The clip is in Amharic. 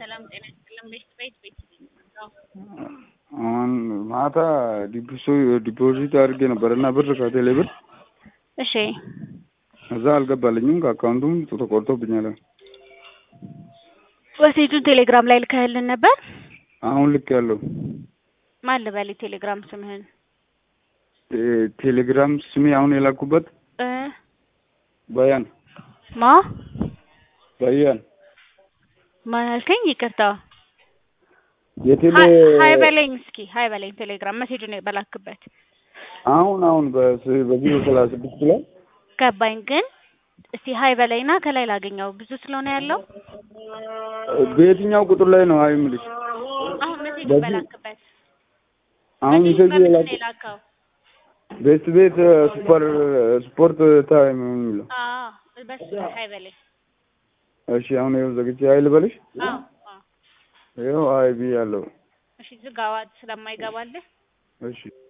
ሰላም ጤና ይስጥልን። ቤት ቤት ቤት አሁን ማታ ዲፖዚት አድርጌ ነበር እና ብር ከቴሌ ብር እሺ እዛ አልገባልኝም። ከአካውንቱም ተቆርጦብኛል። ወሴቱን ቴሌግራም ላይ ልከህልን ነበር? አሁን ልክ ያለው ማን ልበል ቴሌግራም ስምህን? ቴሌግራም ስሜ አሁን የላኩበት እ በያን ማ በያን ማን አልከኝ? ይቅርታ የቴሌ ሀይ በለኝ እስኪ ሀይ በለኝ ቴሌግራም መሴጁን በላክበት አሁን አሁን በስ- በዚህ በሰላሳ ስድስት ላይ ገባኝ። ግን እስቲ ሀይ በለኝና ከላይ ላገኘው ብዙ ስለሆነ ያለው በየትኛው ቁጥር ላይ ነው ሀይ የምልሽ? አሁን መሴጁን በዚህ- በላክበት አሁን መሴጁ ሜሴጅ በምንድን ነው የላኩ የላከው? ቤት ቤት ሱፐር ስፖርት ታይም የሚለው አዎ በሱ ሀይ በለኝ። እሺ አሁን ይኸው ዘግቼ ሀይ ልበልሽ? አዎ አዎ ይኸው ሀይ ብያለሁ። እሺ ዝጋዋ ስለማይገባልህ እሺ